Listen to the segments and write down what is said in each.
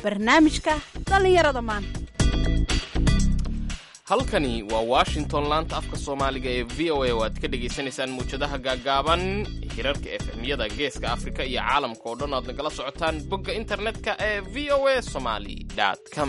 barnaamijka dhallinyarada maanta halkani waa washington laanta afka soomaaliga ee v o a oo aad ka dhagaysanaysaan muwjadaha gaagaaban hirarka efemyada geeska afrika iyo caalamka oo dhan aad nagala socotaan bogga internetka ee v o a somaly com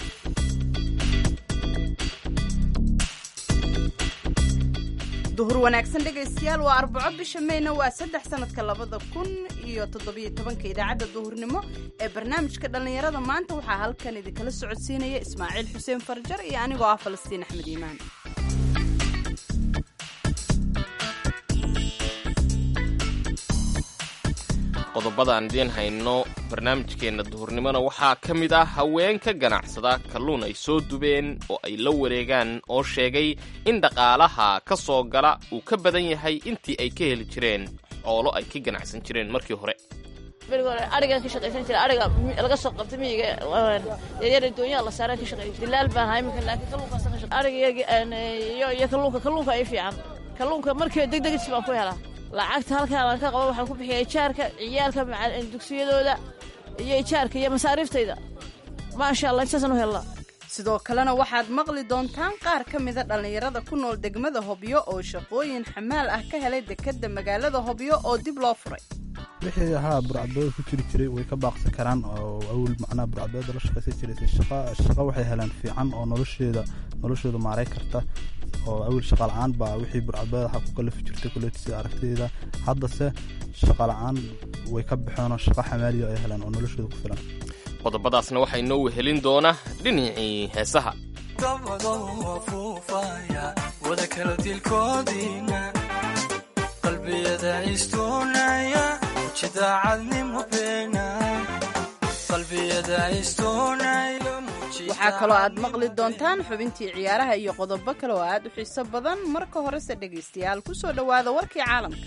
duhur wanaagsan dhegaystayaal waa arbaco bisha meyna waa saddex sanadka labada kun iyo toddobiyo tobanka idaacadda duhurnimo ee barnaamijka dhallinyarada maanta waxaa halkan idinkala socodsiinaya ismaaciil xuseen farjar iyo anigoo ah falastiin axmed iimaan qodobada aan idiin hayno barnaamijkeenna duhurnimona waxaa ka mid ah haweenka ganacsada kalluun ay soo dubeen oo ay la wareegaan oo sheegay in dhaqaalaha ka soo gala uu ka badan yahay intii ay ka heli jireen xoolo ay ka ganacsan jireen markii hore beriga hore arigan ka shaqaysan jira ariga laga soo qabta miyiga yaryar doonyaha la saaraan ka shaqeyn jira dilaal baan ahaa iminka laakiin kalluunkaas ka shaqeyn ariga iyo iyo kalluunka kalluunka ay fiican kalluunka markii degdegis baan ku helaa lacagta halkaan aan ka qabo waxaan ku bixiya ijaarka ciyaalka dugsiyadooda iyo ijaarka iyo masaariiftayda maasha allah intaasaan u helnaa sidoo kalena waxaad maqli doontaan qaar ka mida dhallinyarada ku nool degmada hobyo oo shaqooyin xamaal ah ka helay dekedda magaalada hobyo oo dib loo furay wixii ahaa burcadbooda ku jiri jiray way ka baaqsan karaan oo awil macnaha burcadbooda la shaqaysan jiray shaqa shaqa waxay helaan fiican oo nolosheeda noloshooda maaray karta oo awil shaqa la-aan baa wixii burcadbooda waxaa ku kalafi jirtay kuleeti sida aragtidayda haddase shaqa la-aan way ka baxeen oo shaqa xamaaliya ay helaan oo noloshooda ku filan qodobadaasna waxaa inoo wehelin doona dhinacii heesaha waxaa kaloo aad maqli doontaan xubintii ciyaaraha iyo qodobo kale oo aad u xiiso badan marka horese dhegaystayaal ku soo dhowaada warkii caalamka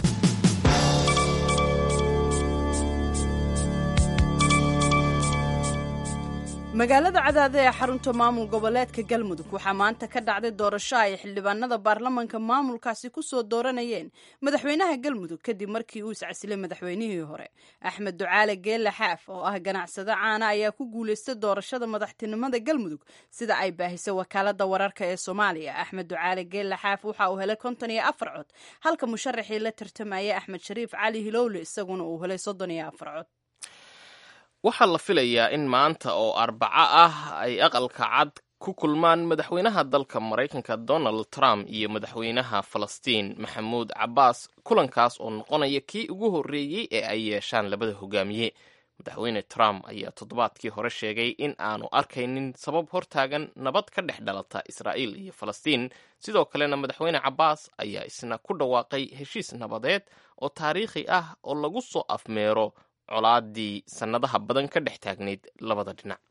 magaalada cadaade ee xarunta maamul goboleedka galmudug waxaa maanta ka dhacday doorasho ay xildhibaanada baarlamanka maamulkaasi ku soo dooranayeen madaxweynaha galmudug kadib markii uu iscasilay madaxweynihii hore axmed ducaale geelle xaaf oo ah ganacsado caana ayaa ku guulaystay doorashada madaxtinimada galmudug sida ay baahisay wakaalada wararka ee soomaaliya axmed ducaale geelle xaaf waxa uu helay konton iyo afar cod halka musharaxii la tartamayay axmed shariif cali hilowle isaguna uu helay soddon iyo afar cod waxaa la filayaa in maanta oo arbaco ah ay aqalka cad ku kulmaan madaxweynaha dalka maraykanka donald trump iyo madaxweynaha falastiin maxamuud cabbaas kulankaas oo noqonaya kii ugu horreeyey ee ay yeeshaan labada hogaamiye madaxweyne trump ayaa toddobaadkii hore sheegay in aanu arkaynin sabab hortaagan nabad ka dhex dhalata israa'iil iyo falastiin sidoo kalena madaxweyne cabbaas ayaa isna ku dhawaaqay heshiis nabadeed oo taariikhi ah oo lagu soo afmeero colaadii sannadaha badan ka dhex taagnayd labada dhinac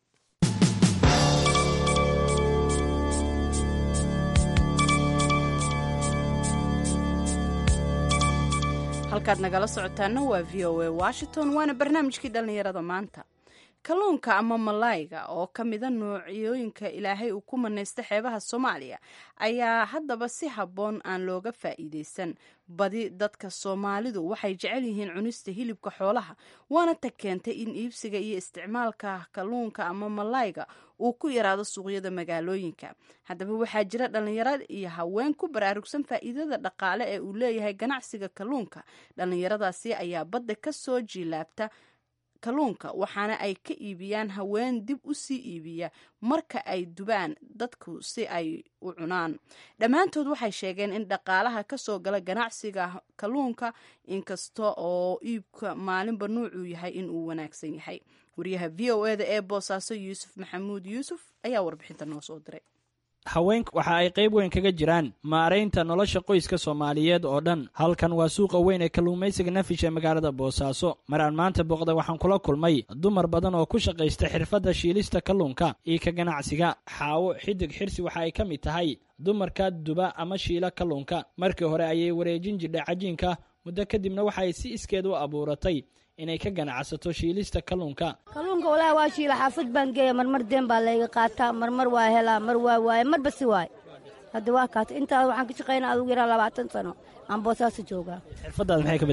halkaad nagala socotaana waa v o a washington waana barnaamijkii dhallinyarada maanta kalluunka ama malayga oo ka mida noocyooyinka ilaahay uu ku manaysta xeebaha soomaaliya ayaa haddaba si habboon aan looga faa'iidaysan badi dadka soomaalidu waxay jecel yihiin cunista hilibka xoolaha waana tag keentay in iibsiga iyo isticmaalka kalluunka ama malayga uu ku yaraado suuqyada magaalooyinka haddaba waxaa jira dhallinyaro iyo haween ku baraarugsan faa'iidada dhaqaale ee uu leeyahay ganacsiga kalluunka dhallinyaradaasi ayaa badda ka soo jiilaabta kalluunka waxaana ay ka iibiyaan haween dib u sii iibiya marka ay dubaan dadku si ay u cunaan dhammaantood waxay sheegeen in dhaqaalaha ka soo gala ganacsiga kalluunka inkasta oo iibka maalinba nuucuu yahay in uu wanaagsan yahay wariyaha v o eda ee boosaaso yuusuf maxamuud yuusuf ayaa warbixinta noo soo diray haweenk waxa ay qayb weyn kaga jiraan maaraynta nolosha qoyska soomaaliyeed oo dhan halkan waa suuqa weyn ee kalluumaysiga nafish ee magaalada boosaaso mar aan maanta booqda waxaan kula kulmay dumar badan oo ku shaqaysta xirfadda shiilista kalluunka iyo ka ganacsiga xaawo xidig xirsi waxa ay ka mid tahay dumarka duba ama shiila kalluunka markii hore ayay wareejin jirdhay cajiinka muddo kadibna waxaay si iskeed u abuuratay inay ka ganacsato shiilista kalluunka kalluunka walaahi waa shiila xaafad baan geeya marmar deen baa layga qaataa marmar waa helaa mar waa waaye marba si waay hadda waa kaata intaa waxaan ka shaqaynaa adugu yaraa labaatan sano aan boosaaso joogaa xirfaddaada maxay ka beddeshay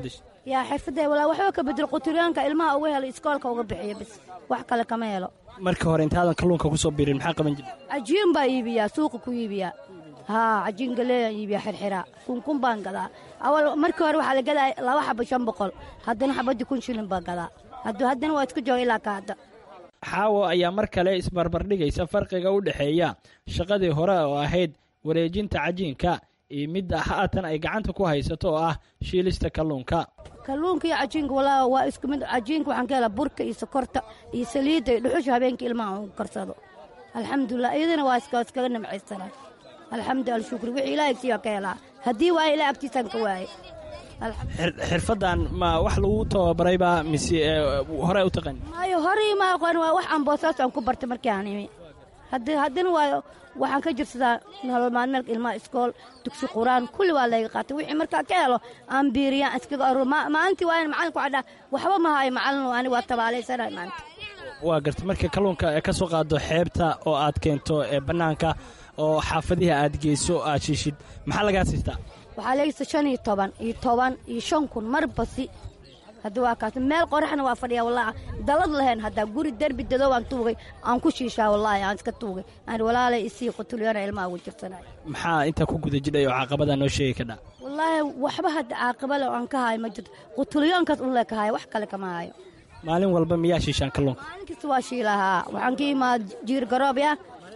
yaa xirfadda walaa waxba ka bedelo quturyaanka ilmaha uga helo iskoolka uga bixiyo bis wax kale kama helo marka hore intaadan kalluunka ku soo biirin maxaa qaban jirta cajiin baa iibiyaa suuqa ku iibiyaa haa cajiin galeeyaan iibiyaa xirxiraa kunkun baan gadaa awal markii hore waxaa la gadaa laba xaba shan boqol haddana xabadii kun shilin baan gadaa hadduu haddana waa isku jooga ilaa ka hadda xaawo ayaa mar kale isbarbardhigaysa farqiga u dhexeeya shaqadii hore oo ahayd wareejinta cajiinka iyo midda haatan ay gacanta ku haysato oo ah shiilista kalluunka kalluunka iyo cajiinka walaa waa isku mid cajiinka waxaan ka helaa burka iyo sokorta iyo saliidda iyo dhuxusha habeenkii ilmaha ugu karsado alxamdulilah iyadana waa iska iskaga nimcaysanaa alxamdu alshukri wixii ilaah agtiiyaa ka helaa haddii waaye ilaah agtiisaan ka waaye Xir- xirfaddan ma wax lagu tababaraybaa mise ee, hore u taqaan maayo horay ma aqoon waa wax aan boosaas aan ku bartay markii aan imi haddi haddana waa waxaan ka jirsadaa nolol maalmeedka ilmaha iskool dugsi quraan kulli waa layga qaatay wixii markaa ka helo aan biiriyaan iskaga aruur Ma- maalintii waa in macalinku waxaa dhaha waxba ma hayo macalin ani waa tabaalaysanahay maanta waa garta marka kalluunka ee ka soo qaado xeebta oo aad keento ee bannaanka oo xaafadihi aad geyso aad shiishid maxaa lagaa siistaa waxaa leegisa shan iyo toban iyo toban iyo shan kun mar basi hadda waa kaas meel qoraxna waa fadhiyaa wallaahi dalad lahayn haddaa guri derbi dadoo aan tuugay aan ku shiishaa wallaahi aan iska tuugay aan walaalay isii qutulyana ilmaha ugu jirsanay maxaa intaa ku guda jidhay oo caqabadaa noo sheegi kadhaa wallaahi waxba hadda caaqaba le oo aan ka hayo ma jirto qutulyoonkaas un le ka hayo wax kale kama hayo maalin walba miyaa shiishaan kalluunka maalin kasta waa shiilahaa waxaan ka imaada jiir garoobya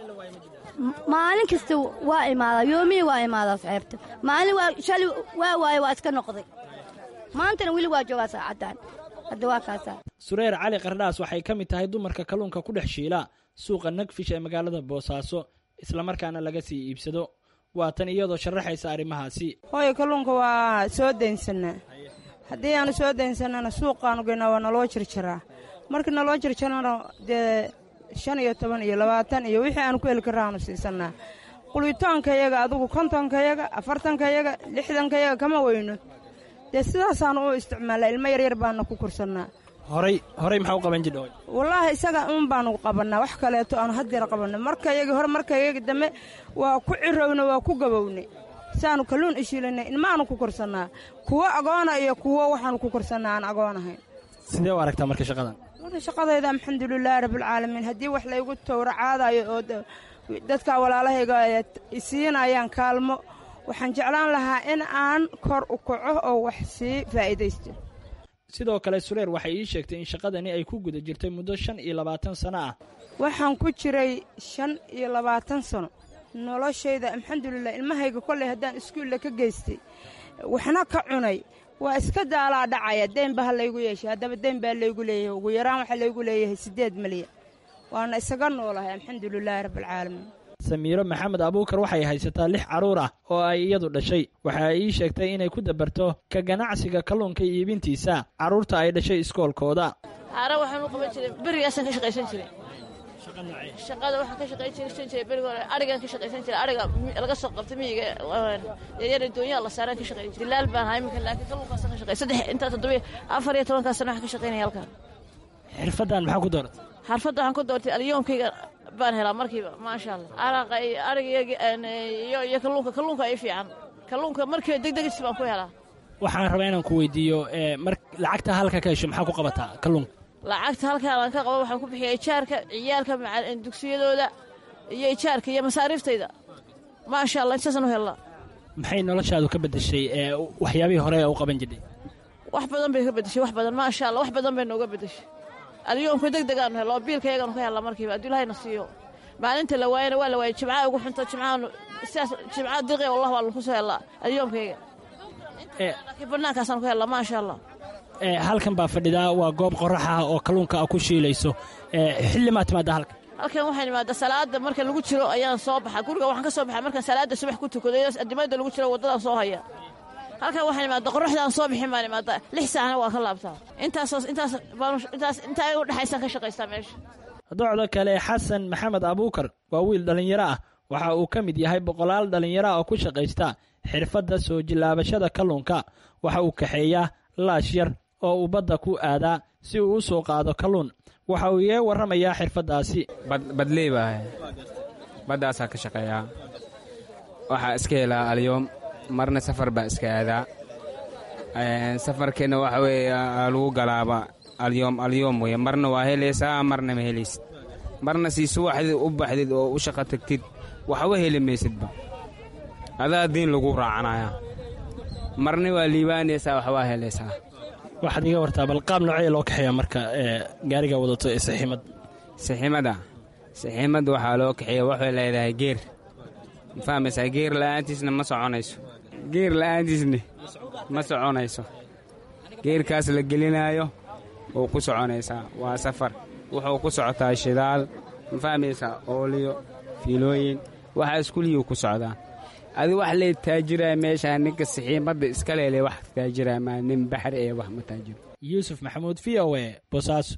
maalin kasta waa imaadaa yoomihii waa imaadaa saxeebta maalin waa shali waa waaye waa iska noqday maantana weli waa joogaa saacaddan hadda waa kaasaa sureer cali qardhaas waxay ka mid tahay dumarka kalluunka ku dhex shiila suuqa nagfish ee magaalada boosaaso islamarkaana laga sii iibsado waa tan iyadoo sharaxaysa arrimahaasi hooyo kalluunka waa soo daynsanaa haddii aanu soo daynsanana suuqaanu geynaa waa naloo jirjaraa markii naloo jirjarana dee shan iyo toban iyo labaatan iyo wixii aanu ku heli karraanu siisanaa qulitaankayaga adugu kontonkayaga afartankayaga lixdankayaga kama weyno dee sidaasaanu u isticmaalaa ilmo yaryar baana ku korsannaa horay horay maxaa u qaban jidha wallaahi isaga un baanu qabannaa wax kaleeto aanu haddeer qabanna markayagii hore markayagii dambe waa ku cirowna waa ku gabowne saanu kalluun ishiilanay ilmaanu ku korsannaa kuwo agoona iyo kuwo waxaanu ku korsannaa aan agoon ahayn sidee u aragtaa marka shaqadan marka shaqadayda alxamdulilaahi rabbilcaalamiin haddii wax laygu towracaadayo oo da- dadka walaalahayga ay isiinayaan kaalmo waxaan jeclaan lahaa in aan kor u kaco oo wax sii faa'iidaysto sidoo kale sureer waxay ii sheegtay in shaqadani ay ku guda jirtay muddo shan iyo labaatan sano ah waxaan ku jiray shan iyo labaatan sano noloshayda alxamdulilah ilmahayga kolley haddaan iskuulla ka geystay waxna ka cunay waa iska daalaa dhacaya deyn ba ha laygu yeeshay haddaba deyn baa laygu leeyahay ugu yaraan waxaa laygu leeyahay siddeed milyan waana isaga noolahay alxamdulilaahi rabbilcaalamiin samiiro maxamed abuukar waxay haysataa lix carruur ah oo ay iyadu dhashay waxa ay ii sheegtay inay ku dabarto ka ganacsiga kalluunka iyo iibintiisa carruurta ay dhashay iskoolkooda haara waxaan u qaban jiray berigaasaan ka shaqaysan jiray shaqada waxaan ka shaqaysan jiray beriga hore arigaan ka shaqaysan jiray ariga mi- laga soo qabta miyiga yaryar doonyaha la saaraan ka shaqayn jiray dilaal baan ahaa iminka laakiin kalluunkaasaan ka shaqay saddex intaa toddoba afar iyo tobankaa sana waxaan ka shaqaynaya halkan xirfaddan maxaa ku dooratay xarfadda waxaan ku doortay alyoomkayga baan helaa markiiba maasha allah araqa iyo ariga iyo iyo kalluunka kalluunka ay fiican kalluunka markiiba degdegis baan ku helaa waxaan rabaa inaan ku weydiiyo ee, mar lacagta halka ka hesho maxaa ku qabataa kalluunka lacagta halkaan aan ka qabo waxaan ku bixiyaa ijaarka ciyaalka maca- dugsiyadooda iyo ijaarka iyo masaariiftayda maasha allah intaasaan u helnaa maxay noloshaadu ka beddeshay ee waxyaabihii hore ee u qaban jirtay wax badan bay ka bedeshay wax badan maasha allah wax badan bay nooga bedeshay alyoomka deg degaanu helno oo biilka yagaanu ka helnaa markiiba hadduu ilahayna siiyo maalinta la waayana waa la waayay jimcaha ugu xunto jimcahaanu sidaas jimcaha diqi wallah waa lagu soo helnaa alyoomkayga ee laakiin banaankaasaan ku helnaa maasha allah ee, halkan baa fadhidaa waa goob qorax ah oo kalluunka a ku shiilayso ee, xilli maa timaada halkan halkan waxaan imaadaa salaada marka lagu jiro ayaan soo baxaa guriga waxaan ka soo baxaa markaan salaada subax ku tukado adimada lagu jiro waddadaan soo haya halkan waxaan imaadaa qoraxdaan soo bixin baan imaadaa lix saacna waa ka laabtaa intaasoo intaas baan intaas intaa u dhexaysaan ka shaqaystaa meesha docda kale xasan maxamed abuukar waa wiil dhallinyaro ah waxa uu ka mid yahay boqolaal dhallinyaro ah oo ku shaqaysta xirfadda soo jillaabashada kalluunka waxa uu kaxeeyaa laash yar oo uu badda ku aadaa si uu u soo qaado kalluun waxa uu iga warramayaa xirfaddaasi bad- badley baa ahay baddaasaa ka shaqeeyaa waxaa iska helaa alyoom marna safar baa iska aadaa safarkeenna waxa weeye lagu galaaba alyoom alyoom weye marna waa helaysaa marna ma helaysid marna sii subaxdid u baxdid oo u shaqo tagtid waxba heli maysidba adaa diin lagu raacanaya marna waa liibaanaysaa waxbaa helaysaa waxaad iga wartaa bal qaab noocee loo kaxeeya marka ee gaariga wadato ee saxiimad saxiimada saxiimad waxaa loo kaxeeya waxay leedahay geer ma fahmaysaa geer la'aantiisna ma soconayso geer la'aantiisna ma soconayso geerkaas la gelinaayo wuu ku soconaysaa waa safar wuxuu ku socotaa shidaal ma fahmaysaa ooliyo fiilooyin waxaa iskuliyuu ku socdaa adi wax lee taajiraya meeshaa ninka saxiimadda iska leele wax taajiraya maa nin baxri ee wax ma taajiro yuusuf maxamuud v o e bosaaso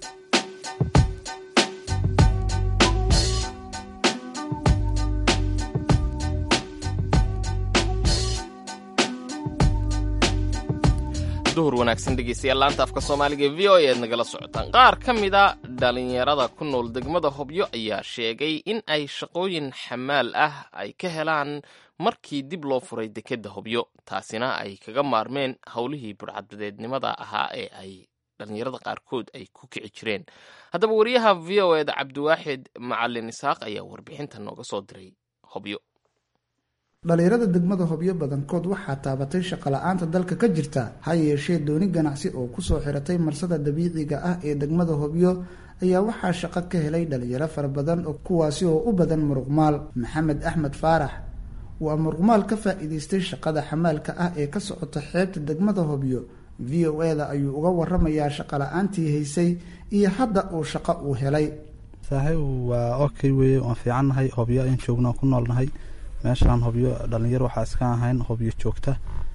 duhur wanaagsan dhegeystayaal laanta afka soomaaliga e v o e aad nagala socotaan qaar ka mida dhalinyarada ku nool degmada hobyo ayaa sheegay in ay shaqooyin xamaal ah ay ka helaan markii dib loo furay dekedda hobyo taasina ay kaga maarmeen howlihii burcadbadeednimada ahaa ee ay dhalinyarada qaarkood ay ku kici jireen haddaba wariyaha v o eda cabdiwaaxid macalin isaaq ayaa warbixinta nooga soo diray hobyo dhalinyarada degmada hobyo badankood waxaa taabatay shaqola'aanta dalka ka jirta ha yeeshee dooni ganacsi oo kusoo xiratay marsada dabiiciga ah ee degmada hobyo ayaa waxaa shaqo ka helay dhalinyaro fara badan kuwaasi oo u badan muruqmaal maxamed axmed faarax waa muruqmaal ka faa-iideystay shaqada xamaalka ah ee ka socota xeebta degmada hobyo v o e da ayuu uga waramayaa shaqola'aantii haysay iyo hadda uu shaqo uu helay saaxiib waa okay weye waan fiicannahay hobyo in joogno ku noolnahay meeshaan hobyo dhalinyaro waxaa iska ahayn hobyo joogta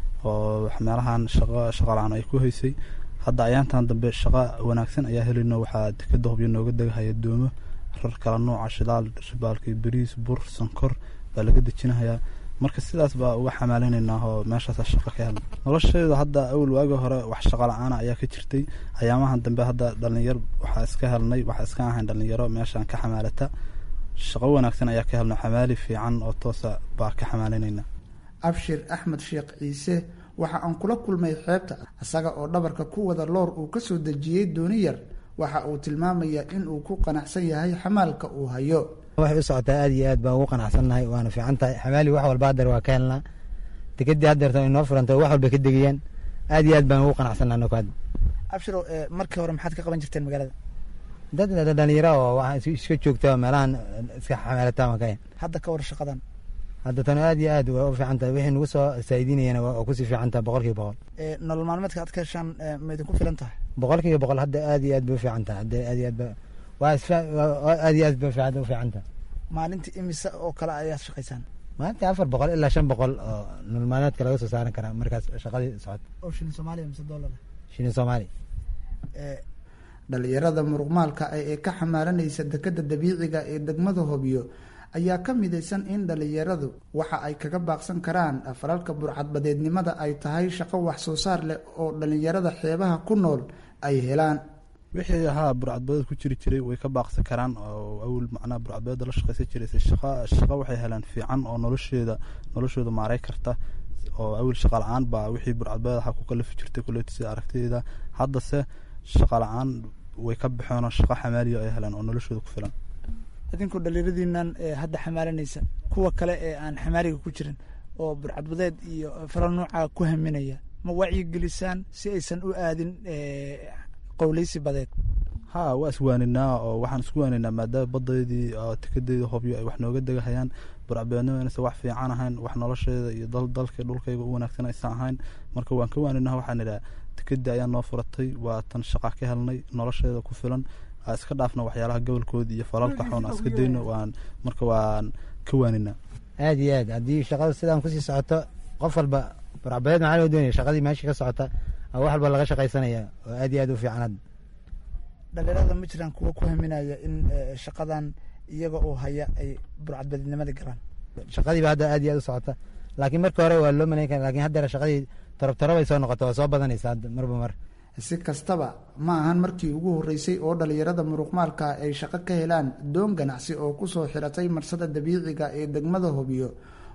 oo meelahan shaqo shaqalaan ay ku haysay hadda ayaantan dambe shaqo wanaagsan ayaa helayno waxaa dekeda hobyo nooga degahaya doomo rar kala nooca shidaal shibaalkii bariis bur sankor baa laga dejinahayaa marka sidaas baa uga xamaalinaynaa oo meeshaasa shaqo ka helna nolosheeda hadda awal waagi hore wax shaqo la-aana ayaa ka jirtay ayaamahan dambe hadda dhalinyar waxaa iska helnay waxaa iska ahayn dhalinyaro meeshaan ka xamaalata shaqo wanaagsan ayaa ka helna xamaali fiican oo toosa baa ka xamaalinayna abshir axmed sheekh ciise waxa aan kula kulmay xeebta isaga oo dhabarka ku wada loor uu kasoo dejiyey dooni yar waxa uu tilmaamayaa in uu ku qanacsan yahay xamaalka uu hayo waxay u socotaa aad iyo aad baan ugu qanacsannahay waana fiican tahay xamaali wax walba hadeer waa ka helnaa dekedii hadeerta inoo furanta wax walba ka degayaan aad iyo aad baan ugu qanacsannaha nokaad abshiro markii hore maxaad ka qaban jirteen magaalada dad dhalinyaro oo waxaa iska joogta meelahan iska xamaalataan waa ka hen hadda ka war shaqadan hadda tan aad iyo aad waa u fiican tahay wixii nagu soo saaidiinayana waa kusii fiican tahay boqol kiiba boqol nolol maalmeedka aad ka heshaan ma idinku filan tahay boqol kiiba boqol hadda aad iyo aad bay u fiican tahay hadda aad iyo aad ba waa isfa aad iyo aad bay fiican u fiican tahay maalintii imise oo kale ayaad shaqaysaan maalintii afar boqol ilaa shan boqol oo nolol maalmeedka laga soo saaran karaa markaas shaqadii socota oo shilin soomaaliya mise dollar shilin soomaali dhalinyarada muruqmaalka ah ee ka xamaalanaysa dekeda dabiiciga ee degmada hobyo ayaa ka midaysan in dhalinyaradu waxa ay kaga baaqsan karaan falalka burcadbadeednimada ay tahay shaqo wax soo saar leh oo dhalinyarada xeebaha ku nool ay helaan wixii ahaa burcadbadeed ku jiri jiray way ka baaqsan karaan oo awal macnaha burcadbadeeda la shaqaysan jiraysay shaqa shaqo waxay helaan fiican oo nolosheeda noloshooda maaray karta oo awal shaqa la-aan baa wixii burcadbadeed ahaa ku kalafi jirtay kuleeti sida aragtideeda haddase shaqa la-aan way ka baxeen oo shaqo xamaaliya ay helaan oo noloshooda ku filan idinkoo dhalinyaradiinan hadda xamaalanaysa kuwa kale ee aan xamaaliga ku jirin oo burcadbadeed iyo falal noocaa ku haminaya ma wacyigelisaan si aysan u aadin qowleysi badeed ha waa iswaaninaa oo waxaan isku waaninaa maadaama badeydii tekadeedii hobyo ay wax nooga degahayaan burcadbadeednimo inaysan wax fiican ahayn wax nolosheeda iyo dal dalka dhulkayga u wanaagsan aysan ahayn marka waan ka waaninaa waxaan idhaha tekadii ayaa noo furatay waa tan shaqa ka helnay nolosheeda ku filan aa iska dhaafna waxyaalaha gobolkooda iyo falalka xoon aa iska dayno waan marka waan ka waaninaa aad iyo aad haddii shaqada sidaan kusii socoto qof walba burcadbadeed maxaa loo doonaya shaqadii meesha ka socota wax walba laga shaqaysanaya oo aad iyo aad u fiican hadda dhalinyarada ma jiraan kuwa ku haminaya in shaqadan iyaga oo haya ay burcadbadeednimada galaan shaqadiiba hadda aad iyo aad u socota laakiin markii hore waa loo malayn kara lakin haddeer shaqadii torob torobay soo noqota waa soo badanaysa hadda marba mar si kastaba ma ahan markii ugu horreysay oo dhalinyarada muruqmaalka ay shaqo ka helaan doon ganacsi oo kusoo xiratay marsada dabiiciga ee degmada hobyo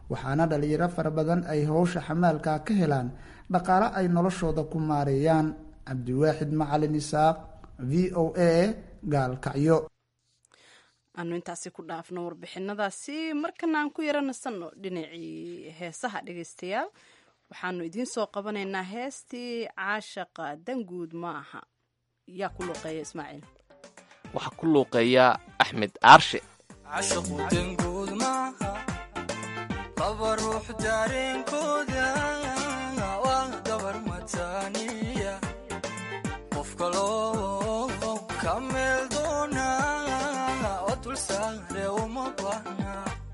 waxaana dhalinyaro fara badan ay howsha xamaalka ka helaan dhaqaale ay noloshooda ku maareeyaan cabdiwaaxid macalin isaaq v o a gaalkacyo aanu intaasi ku dhaafno warbixinadaasi markana aan ku yaro nasanno dhinacii heesaha dhegeystayaal waxaanu idiin soo qabanaynaa heestii caashaqa danguud ma aha yaa ku luuqeeya ismaaciil waxaa ku luuqeeya axmed aarshe cashaqu danguud maaha laba ruux daareenkooda waa dabar mataaniya qof kaloo ka meel doona oo dulsaare uma baahna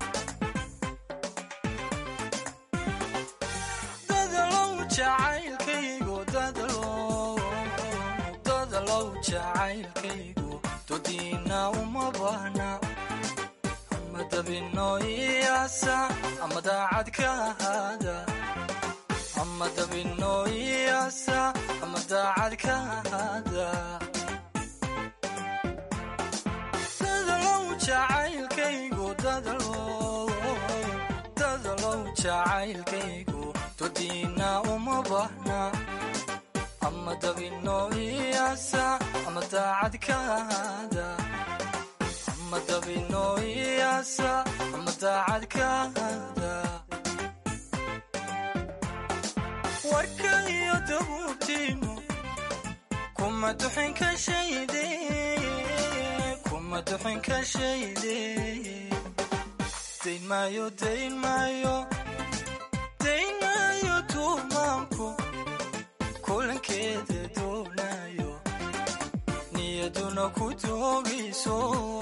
dadalow jacaylkaygu dadalow jacaylkaygu dodiina uma baahna ama dabino iyaasa ama daacad ka ahaada ama dabino iyaasa ama daacad ka ahaada dadalow jacaylkaygu dadalow dadalow jacaylkaygu dodiina uma baahna ama dabino iyaasa ama daacad ka ahaada ama dabino iyaasa ama daacad ka ahaada warka iyo dabuubtiinu kuma duxin ka shayde kuma duxin ka shayde dayn maayo dayn maayo dayn maayo tuumaanku kulankeeda doonayo niyaduna ku doogayso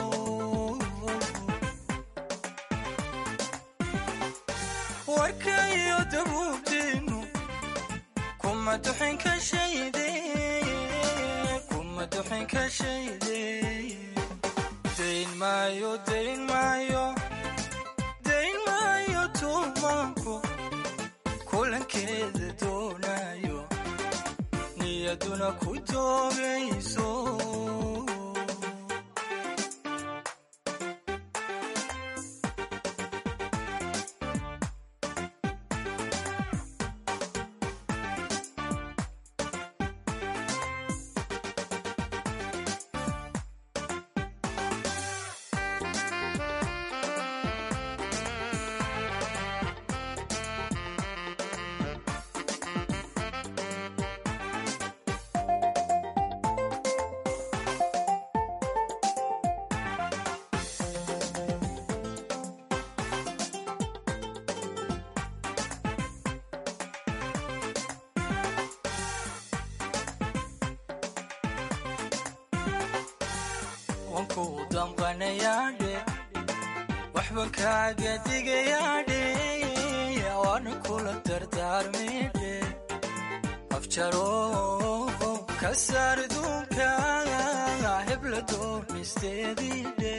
warka iyo dabuubtiinu kuma duxin ka shayde kuma duxin ka shayde dayn maayo dayn maayo dayn maayo tuumaanku kulankeeda doonayo niyaduna ku doogayso wanku damqanayaadhe waxban kaaga digayaadhe waana kula dardaarmaydhe afjaro ka saar duunka hebla doonisteediidhe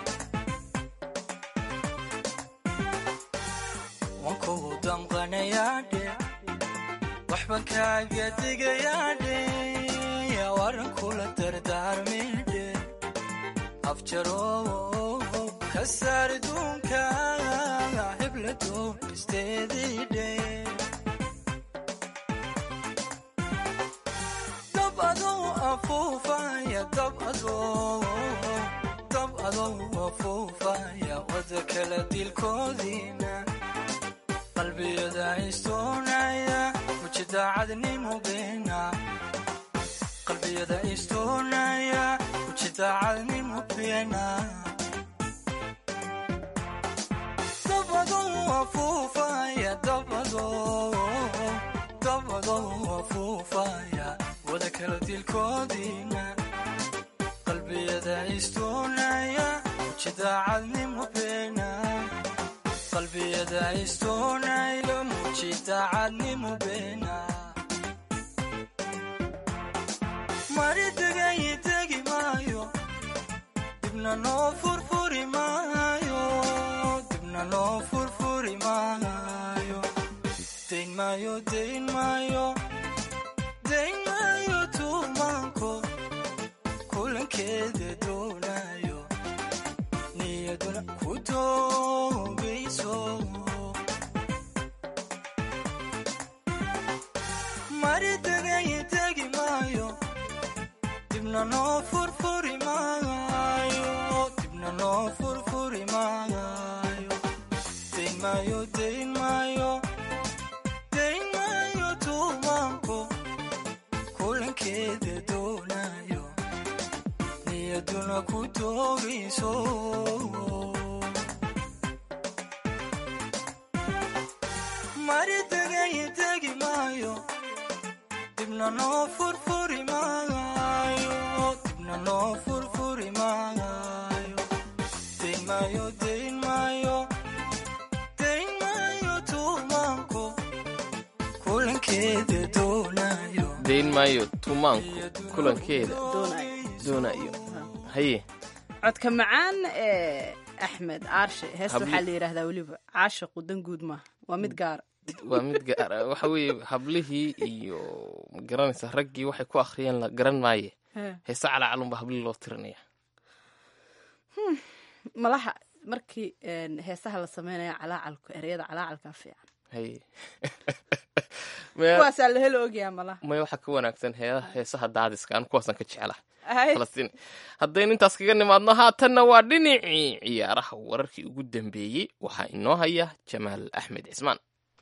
wanku damqanayaadhe waxban kaaga digayaadhe waana kula dardaarmaydhe afjaro ka saar duunka hebla doonisteediidhe dab adou afuufaya dab adou dab adou afuufaya wada kala dilkoodiina qalbiyada istoonaya ujidaacadnimo beena qalbiyada istoonaya ujidaacadnimo beena dabadou afuufaya dabadou dabadou afuufaya wada kala dilkoodiina qalbiyada istoonaya ujidaacadnimo beena qalbiyada istoonaya mujidaacadnimo beena mari degay degi maayo dibna noo furfuri maayo dibna noo furfuri maayo dayn maayo dayn maayo dayn maayo tuumaanko kulankeeda doonayo niyaduna ku doogayso mari tegaye tegi maayo dibna noo furfuri maayo dibna noo furfuri maayo dayn maayo dayn maayo dayn maayo tuumaanko kulankeeda doonayo niyaduna ku doogayso mari tegaye tegi maayo dibna noo furfuri maayo dibna noo furfuri maayo dayn maayo dayn maayo dayn maayo tuumaanko kulankeeda doonayo dayn maayo tumaanku kulankeeda doonayo haye codka macaan ee axmed aarshe heesta Habli- waxaa la yidhaahdaa weliba caashiqu dan guud maaha waa mid gaara waa mid gaara waxa weeye hablihii iyo magaranaysa raggii waxay ku akhriyeen la garan maaye He. heese calacalunba hablihii loo tirinaya Hmm, malaha markii een, heesaha la sameynaya calaacalku ereyada calaacalkaa fiican haye kuwaasaa la helo ogyaa malaha maya waxaa ka wanaagsan hee- heesaha daadiska aan kuwaasaan ka jeclaha Ay. falastiin haddaynu intaas kaga nimaadno haatanna waa dhinacii ciyaaraha wararkii ugu dambeeyey waxaa inoo haya jamaal axmed cismaan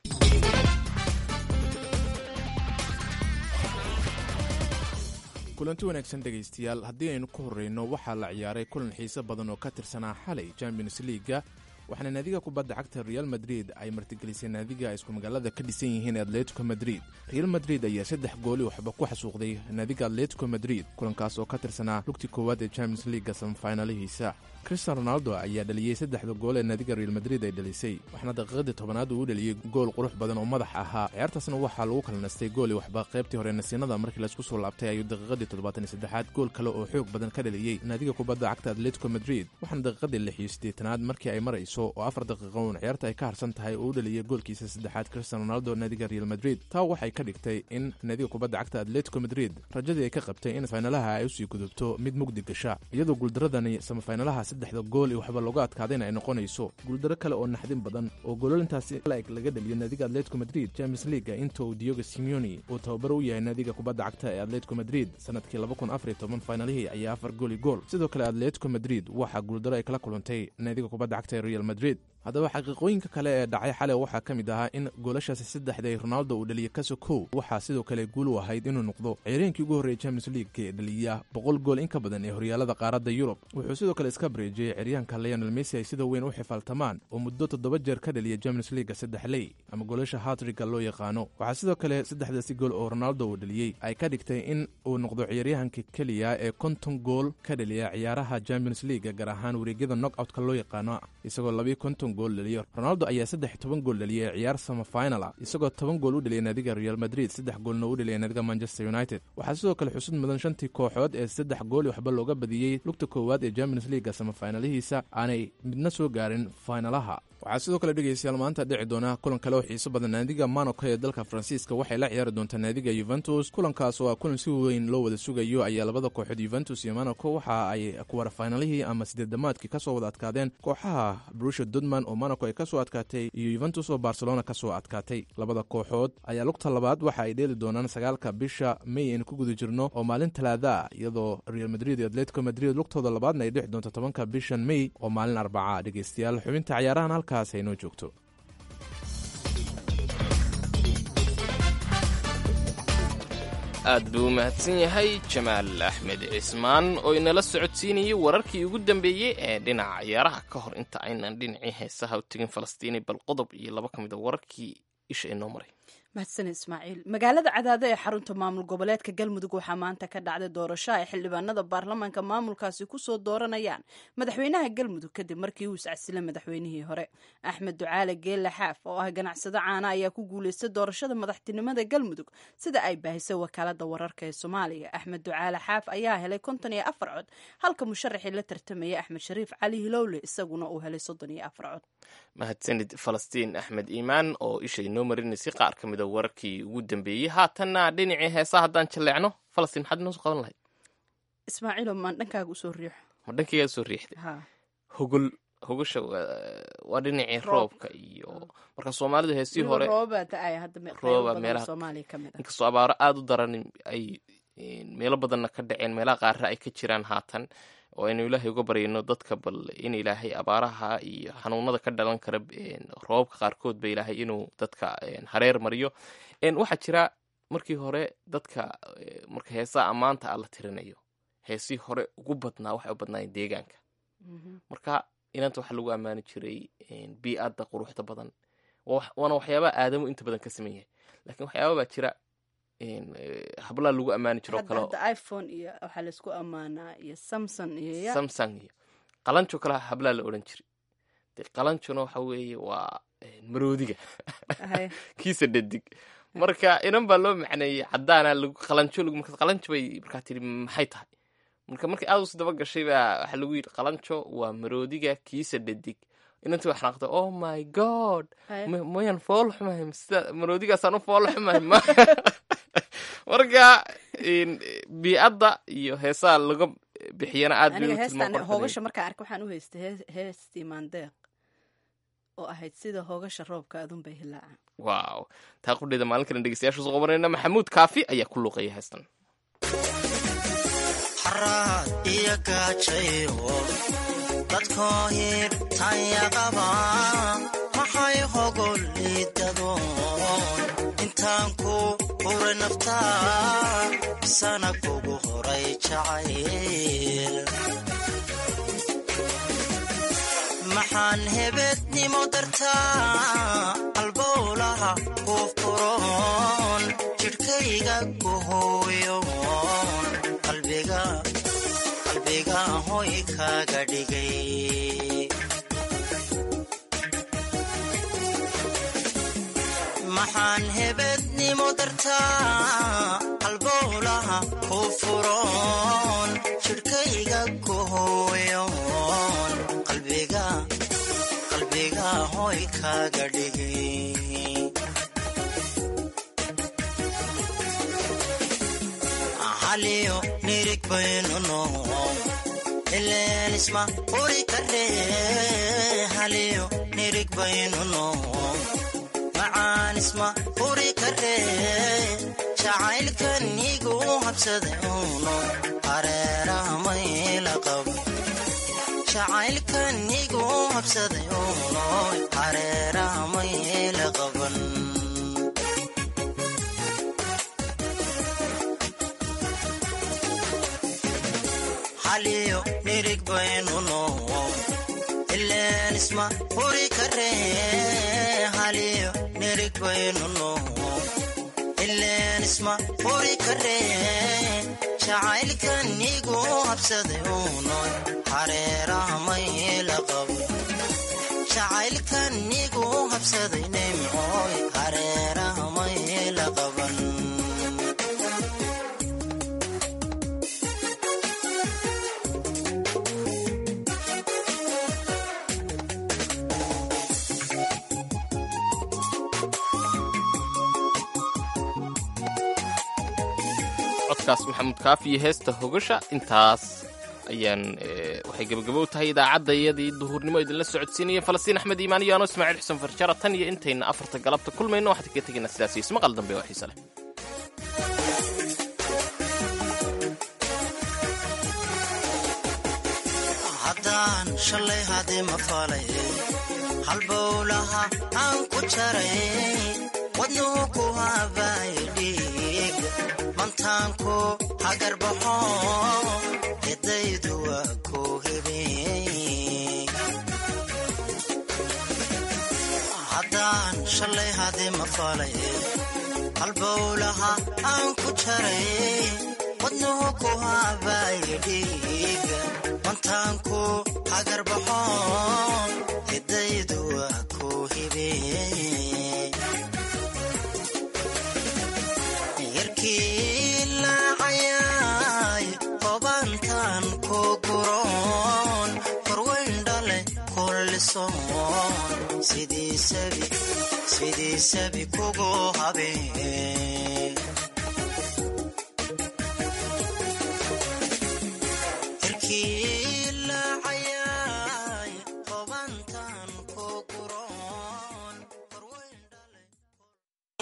kulanti wanaagsan dhegaystayaal haddii aynu ku horreyno waxaa la ciyaaray kulan xiise badan oo ka tirsanaa xalay champions leaga waxaana naadiga kubadda cagta real madrid ay martigelisay naadiga ay isku magaalada ka dhisan yihiin atletico madrid real madrid ayaa saddex gooli waxba ku xasuuqday naadiga atletico madrid kulankaas oo ka tirsanaa lugtii koowaad ee champions leaga samafinalihiisa cristian ronaldo ayaa dhaliyey saddexda gool ee naadiga real madrid ay dhalisay waxaana daqiiqadii tobanaad uu u dhaliyey gool qurux badan oo madax ahaa ciyaartaasna waxaa lagu kala nastay gooli waxba qaybtii hore nasiinada markii laisku soo laabtay ayuu daqiiqadii toddobaatan iyo saddexaad gool kale oo xoog badan ka dhaliyey naadiga kubadda cagta atletico madrid waxaana daqiiqadii lix iyo siddeetanaad markii ay marayso oo afar daqiiqo uun ciyaarta ay ka harsan tahay oo u dhaliyey goolkiisa saddexaad cristian ronaldo naadiga real madrid taa waxay ka dhigtay in naadiga kubadda cagta atletico madrid rajadii ay ka qabtay in faynalaha ay usii gudubto mid mugdi gasha iyadoo guuldaradani samafaynalaha saddexda gool iyo waxba looga adkaadayna ay noqonayso guuldaro kale oo naxdin badan oo goololintaasi laeg laga dhaliyo naadiga atletico madrid champions leaga inta uu diogo simeoni uu tababaro u yahay naadiga kubadda cagta ee atletico madrid sanadkii faynalihii ayaa afar gooli gool sidoo kale atletico madrid waxaa guuldaro ay kala kulantay naadiga kubadda cagta ee real madrid haddaba xaqiiqooyinka kale ee dhacay xalay waxaa ka mid ahaa in goolashaasi saddexday ronaldo uu dhaliyey kaso kow waxaa sidoo kale guul u ahayd inuu noqdo ciyaareenkii ugu horreeyay champions league ee dhaliya boqol gool in ka badan ee horyaalada qaaradda yurub wuxuu sidoo kale iska bareejiyey ciyaaryahanka leonel messi ay sida weyn u xifaaltamaan oo muddo toddoba jeer ka dhaliya champions leaga saddex ley ama goolasha hatriga loo yaqaano waxaa sidoo kale saddexdaasi gool oo ronaldo uu dhaliyey ay ka dhigtay in uu noqdo ciyaaryahanka keliya ee konton gool ka dhaliya ciyaaraha champions leaga gaar ahaan wareegyada knockoutka loo yaqaano isagoo labiyo konton gool dhaliyo ronaldo ayaa saddex toban gool dhaliyay ciyaar samafinal ah isagoo toban gool u dhaliyay naadiga real madrid saddex goolna u dhaliyay naadiga manchester united waxaa sidoo kale xusud mudan shantii kooxood ee saddex gool waxba looga badiyey lugta koowaad ee champions leaga samafinalihiisa aanay midna soo gaarin faynalaha waxaa sidoo kale dhegaystayaal maanta dhici doona kulan kale oo xiiso badan naadiga monaco ee dalka faransiiska waxay la ciyaari doontaa naadiga yuventus kulankaas oo ah kulan si weyn loo wada sugayo ayaa labada kooxood yuventus iyo monaco waxa ay kuwara faynalihii ama sideedamaadkii kasoo wada adkaadeen kooxaha brusha dudman oo monaco ay kasoo adkaatay iyo yuventus oo barcelona kasoo adkaatay labada kooxood ayaa lugta labaad waxa ay dheeli doonaan sagaalka bisha may aynu ku guda jirno oo maalin talaada ah iyadoo real madrid iyo atletico madrid lugtooda labaadna ay dhici doonto tobanka bishan may oo maalin arbaca dhegaystayaal xubinta ciyaarahan halkaas aynoo joogto aad buu u mahadsan yahay jamaal axmed cismaan oo inala socodsiinayay wararkii ugu dambeeyey ee dhinaca ciyaaraha ka hor inta aynan dhinacii heesaha u tegin falastiini bal qodob iyo laba ka mid a wararkii isha inoo maray mahadsan ismaaciil magaalada cadaado ee xarunta maamul goboleedka galmudug waxaa maanta ka dhacday doorasho ay xildhibaanada baarlamaanka maamulkaasi kusoo dooranayaan madaxweynaha galmudug kadib markii uu iscasilay madaxweynihii hore axmed ducaale geelle xaaf oo ah ganacsado caana ayaa ku guuleystay doorashada madaxtinimada galmudug sida ay baahisay wakaalada wararka ee soomaaliya axmed ducaale xaaf ayaa helay konton iyo afar cod halka musharaxii la tartamayay axmed shariif cali hilowle isaguna uu helay soddon iyo afar cod mahadsanid falastiin axmed iimaan oo isha inoo marinaysay qaar ka mid a wararkii ugu dambeeyey haatanna dhinacii heesaa haddaan jalleecno falastiin maxaad inoo soo qaban lahayd ismaaciilo maan dhankaaga usoo riixo ma dhankaygaad soo riixday ha hogol hogasha waa- waa dhinacii roobka iyo marka soomaalidu heesii hore roobaa da-aya hadda me- qaybo rooba badan oo meelaha soomaaliya ka mid ah inkastoo abaaro aada u daran ay een, meelo badanna ka dhaceen meelaha qaarra ay ka jiraan haatan oo aynu ilaahay uga baryayno dadka bal in ilaahay abaaraha iyo xanuunada ka dhalan kara een, roobabka qaarkood ba ilaahay inuu dadka een, hareer mariyo een, waxaa jira markii hore dadka eh, marka heesaha ammaanta ah la tirinayo heesii hore ugu badnaa waxay u badnaayeen deegaanka marka inanta waxaa lagu ammaani jiray een, bii'adda quruxda badan Waa wax- waana waxyaabaha aadamu inta badan ka sameyn yahay laakiin waxyaaba baa jira een, eh, hablaa lagu ammaani jiro hadda kale hadda iphone iyo waxaa laysku ammaanaa iyo samson iyo ya samsung iyo qalanjo kale hablaa la odhan jiray de qalanjona waxa weeye waa een, maroodiga Ahay. kiisa dhadig marka inan baa loo macneeyey cadaana lagu qalanjo lagu marka qalanjo bay markaa tiri maxay tahay marka markii aad us daba gashay baa waxaa lagu yidhi qalanjo waa maroodiga kiisa dhadig inantii waa xanaaqday oh my god Aye. ma- mayan fool xumahay sida maroodigaasaan u fool xumahay ma marka een, bii'adda iyo heesaha laga bixiyana aad bay aniga u heestan tilmaam hoogasha markaa arka waxaan u haystay hees- heestii maandeeq oo ahayd sida hoogasha roobka adunbay hilaacaan waaw taa qudheeda maalin kale dhegeystayaasha soo qabanayna maxamuud kaafi ayaa ku luuqeeya heestan xaraad iyo gaajayo dadkoo hirtanya qaba maxay hogol liidadoon intaan ku huray naftaa sana kugu horay jacayl maxaan hebednimo dartaa albowlaha ku furoon jidhkayga ku hooyoon qalbiga qalbiga hoy kaaga dhigay maxaan hebednimo dartaa albowlaha ku furoon jidhkayga ku hooyoon qalbiga qalbiga hoy kaaga dhigay haliyo nirig baynu noo ileen isma uri kare haliyo nirig baynu noo macaan isma uri kare jacaylkan igu habsaday uno hareeraha mayla qabo jacaylkan igu habsaday uno hareeraha mayla qaban haliyo nirig baynu noo ileen isma huri kare haliyo nirig baynu noo ileen isma huri kare jacaylkan igu habsaday uno hareeraha mayla qabo jacaylkan igu habsaday nimcooy hareeraha mayla qaban codkaas maxamuud kaafi iyo heesta hogasha intaas ayaan eh, waxay gebagabow tahay idaacadda iyadii duhurnimo idinla socodsiinaya falastiin axmed iimaan iyo anoo ismaaciil xuseen farjara tan iyo intayna afarta galabta kulmayno waxaan kaga tegaynaa sidaas iyo ismaqal dambe oo xiise leh haddaan shalay hadima falay halbowlaha aan ku jaray wadnuhu ku habaay dhiig mantaanku hagarbaxo edaydu waa ku hebey haddaan shalay hadima falay halbowlaha aan ku jaray wadnuhu ku habaay dhiig mantaanku hagarbaxo edaydu waa ku hebey yarkii laacayay hobantan ku guroon korweyn dhale kullisoon sidii sabi sidii sabi kugu habeen